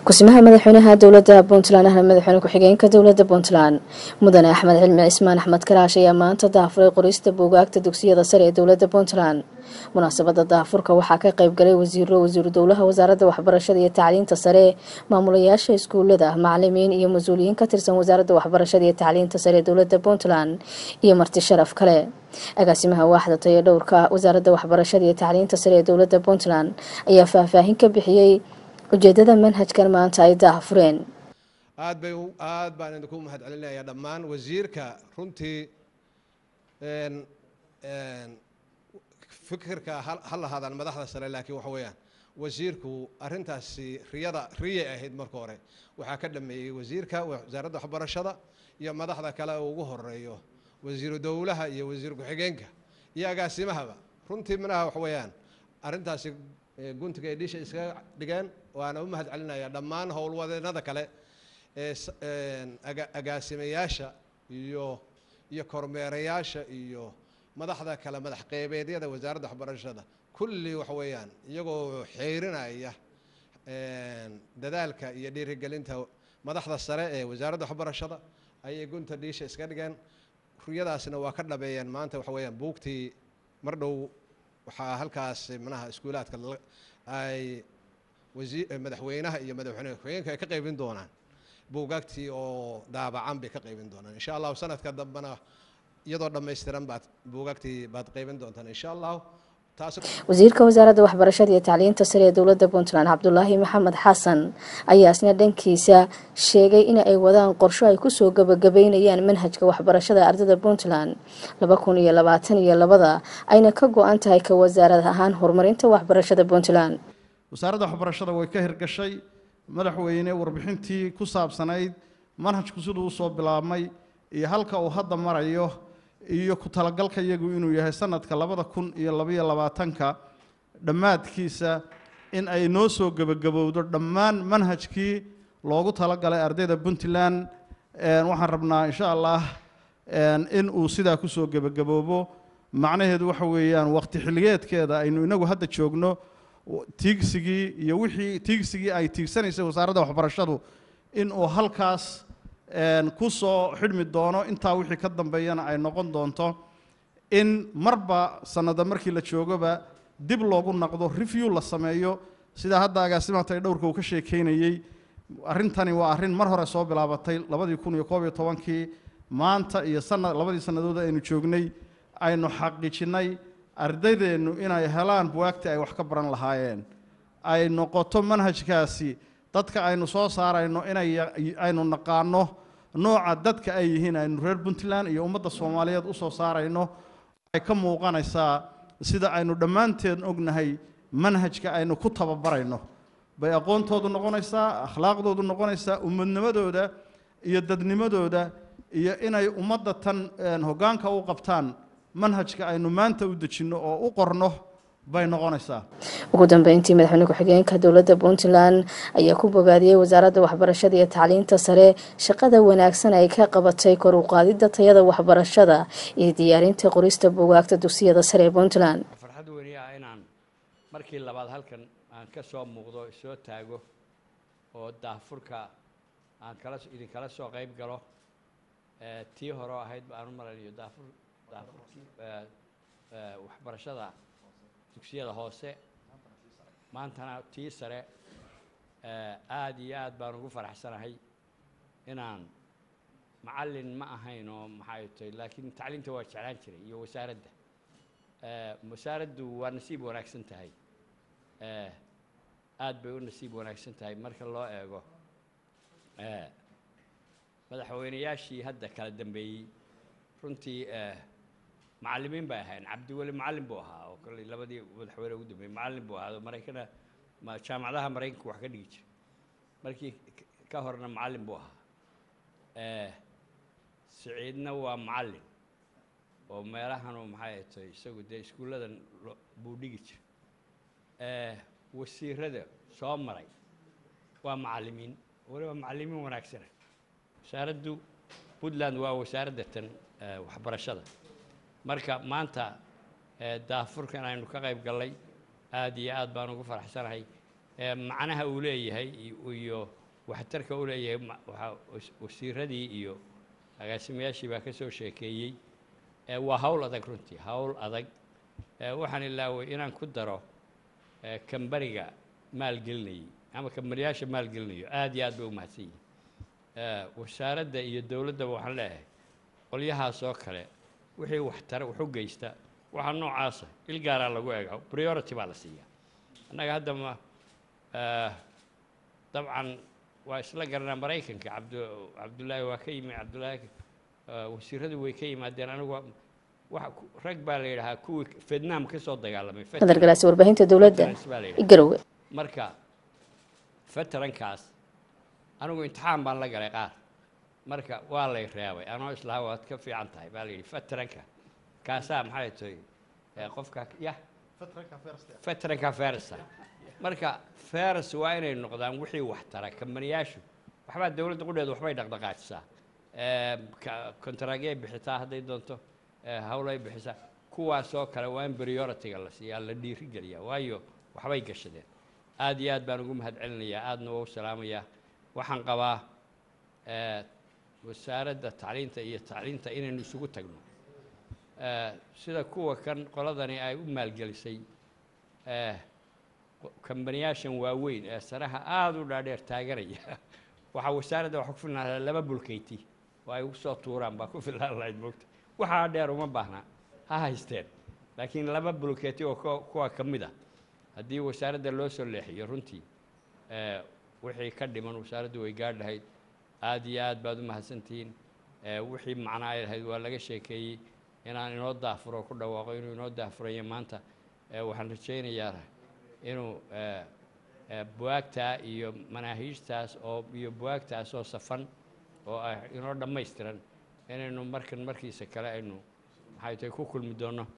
kusimaha madaxweynaha dowlada puntland ahna madaxweyne ku-xigeenka dowlada puntland mudane axmed cilmi cismaan axmed karaash ayaa maanta daafuray qorista buugaagta dugsiyada sare ee dowlada puntland munaasabada daafurka waxaa ka qeybgalay wasiiro wasiiru dowlaha wasaaradda waxbarashada iyo tacliinta sare maamulayaasha iskuulada macalimiin iyo mas-uuliyiin ka tirsan wasaaradda waxbarashada iyo tacliinta sare ee dowlada puntland iyo marti sharaf kale agaasimaha waaxda tayo dhowrka wasaaradda waxbarashada iyo tacliinta sare ee dowlada puntland ayaa faahfaahin ka bixiyey ujeedada manhajkan maanta ay daahfureen aad bay aad baan idinku mahad celinayaa dhammaan wasiirka runtii fikirka ha lahaadaan madaxda sare laakiin waxa weeyaan wasiirku arrintaasi riyada riyay ahayd marka hore waxaa ka dhameeyey wasiirka wasaaradda waxbarashada iyo madaxda kale uu ugu horeeyo wasiiru dowlaha iyo wasiir ku-xigeenka iyo agaasimahaba runtii minaha waxa weeyaan arrintaasi guntiga ay dhisha iskaga dhigeen waana u mahad celinayaa dhammaan howlwadeenada kale ee agaasimayaasha iyo iyo kormeerayaasha iyo madaxda kale madax qeybeedyada wasaaradda waxbarashada kulli waxa weeyaan iyagoo xeyrinaya dadaalka iyo dhiirigelinta madaxda sare ee wasaaradda waxbarashada ayay gunta dhiisha iska dhigeen ruyadaasna waa ka dhabeeyeen maanta waxa weeyaan buugtii mar dhow waxaa halkaas manaha iskuulaadka ay madaxweynaha iyo madaxweyne ku-xigeenka ay ka qaybin doonaan buugaagtii oo daabacan bay ka qaybin doonaan insha allahu sanadka dambena iyadoo dhammaystiran baad buugaagtii baad qaybin doontaan insha allahu wasiirka wasaaradda waxbarashada iyo tacliinta sare ee dowlada puntland cabdulaahi maxamed xasan ayaa isna dhankiisa sheegay in ay wadaan qorsho ay kusoo gabagabeynayaan manhajka waxbarashada ardada puntland laba kun iyo labaatan iyo labada ayna ka go-an tahay ka wasaarad ahaan horumarinta waxbarashada puntland wasaaradda waxbarashada way ka hirgashay madaxweyne warbixintii ku saabsanayd manhajku siduu usoo bilaabmay iyo halka uu hadda marayo iyo ku talagalka iyagu inuu yahay sanadka labada kun iyo labaiyo labaatanka dhammaadkiisa in ay noo soo gebagabowdo dhammaan manhajkii loogu talagalay ardayda puntland waxaan rabnaa insha allah in uu sidaa kusoo gebagaboobo macnaheedu waxa weeyaan waqti xilligeedkeeda aynu inagu hadda joogno tiigsigii iyo wixii tiigsigii ay tiigsanaysay wasaaradda waxbarashadu in uu halkaas ku soo xidhmi doono intaa wixii ka dambeeyana ay noqon doonto in marba sanada markii la joogoba dib loogu naqdo review la sameeyo sidaa hadda agaasimaatay dhowrka uu ka sheekeynayey arrintani waa arrin mar hore soo bilaabatay labadii kun iyo koob iyo tobankii maanta iyo sanad labadii sannadood aynu joognay aynu xaqiijinnay ardaydeennu inay helaan buwaagtii ay wax ka baran lahaayeen ay noqoto manhajkaasi dadka aynu soo saarayno inay aynu naqaano nooca dadka ay yihiin aynu reer puntland iyo ummadda soomaaliyeed usoo saarayno ay ka muuqanaysaa sida aynu dhammaanteen ognahay manhajka aynu ku tababarayno bay aqoontoodu noqonaysaa akhlaaqdoodu noqonaysaa ummadnimadooda iyo dadnimadooda iyo inay ummadda tan hoggaanka u qabtaan manhajka aynu maanta u dejinno oo u qorno bay noqonaysaa ugu dambeyntii madaxweyne ku-xigeenka dowlada puntland ayaa ku bogaadiyey wasaaradda waxbarashada iyo tacliinta sare shaqada wanaagsan ay ka qabatay kor u qaadida tayada waxbarashada iyo diyaarinta qorista buugaagta dugsiyada sare ee puntland farxad weyni ah inaan markii labaad halkan aan ka soo muuqdo soo taago oo daafurka aan kala idinkala soo qayb galo tii hore oo ahayd baan u malanayo daafur daafurkii waxbarashada dugsiyada hoose maantana tii sare aada iyo aad baan ugu faraxsanahay inaan macallin ma ahayn oo maxay tahay laakiin tacliinta waa jeclaan jiray iyo wasaaradda wasaaraddu waa nasiib wanaagsan tahay aad bay u nasiib wanaagsan tahay marka loo eego madaxweynayaashii hadda kala dambeeyey runtii macallimiin bay ahayn cabdiweli macallin buu ahaa oo kale labadii madaxweyne ugu dambeeyey macallin buu ahaa maraykana jaamacadaha maraykanka wax ka dhigi jiray markii ka horna macallin buu ahaa siciidna waa macallin oo meelahanu maxay tahay isagu dee iskuulladan buu dhigi jiray wasiirada soo maray waa macallimiin waliba macallimiin wanaagsana wasaaraddu puntland waa wasaaradda tan waxbarashada marka maanta daafurkan aynu ka qayb gallay aad iyo aad baan ugu faraxsanahay ee macnaha uu leeyahay iyo- iyo waxtarka uu leeyahay ma- waxaa was- wasiiradii iyo agaasimayaashii baa ka soo sheekeeyey ee waa hawl adag runtii hawl adag ee waxaan ilaaway inaan ku daro ee kambaniga maalgelinayay ama kambaniyaasha maalgelinayo aad iyo aad bay u mahadsan yihiin ee wasaaradda iyo dowladdaba waxaan leeyahay qolyahaas oo kale wixii waxtara wax u geysta waxaa noocaasa il gaaraa lagu eega priority baa la siiyaa annaga hadda ma eh, dabcan waa isla garanaa maraykanka cabdu cabdullaahi waa ka yimi cabdullaahi eh, wasiiradu way ka yimaadeen anigu waa- waxa ku- rag baa la yidhahaa kuwii vietnam ka soo dagaalamay qadar galaasi warbaahinta dowladda veterans baa la yidhahaa. garowe marka veterankaas anigu imtixaan baan la galay qaar marka waa lay reebay anoo islaha waad ka fiican tahay baa la yidhi veteranka kaasaa maxay tahay ee qofka ya veteranka fersa marka fers waa inay noqdaan wixii wax tara kambaniyaashu waxbaa dowladda qudheedu waxbay dhaqdhaqaajisaa kontaraagyay bixisaa hadday doonto ee hawlay bixisaa kuwaasoo kale waa in priority-ga la siiyaa la dhiirigeliyaa waayo waxbay gashadeen aad iyo aad baan ugu mahad celinayaa aadna waa u salaamayaa waxaan qabaa ee, wasaaradda tacliinta iyo tacliinta inaynu isugu tagno ee, sida kuwa kan qoladani ay u maalgelisay ee, qo- kambaniyaashan waaweyn ee saraha aada u dhaadheer taaganaya waxaa wasaaradda waxa ku filnaa laba bulkeyti oo ay ugu soo tuuraan baa ku filnaan lahayd moogta waxaa dheer uma baahna ha haysteen laakiin laba bulkeeti oo kuwa- kuwa ka mid a haddii wasaaradda loo soo leexiyo runtii ee, wixii ka dhiman wasaaraddu way gaadh lahayd aad iyo aad baad u mahadsantihiin ee, wixii macnaa ay lahayd waa laga sheekeeyey inaan inoo daafuro ku dhawaaqo inuu inoo daafurayo maanta ee, waxaan rajaynayaa inuu ee, ee, buwaagtaa iyo manaahiijtaas oo iyo buwaagtaas oo safan oo ah inoo dhammaystiran inaynu markan markiisa kale aynu maxay tahay ku kulmi doonno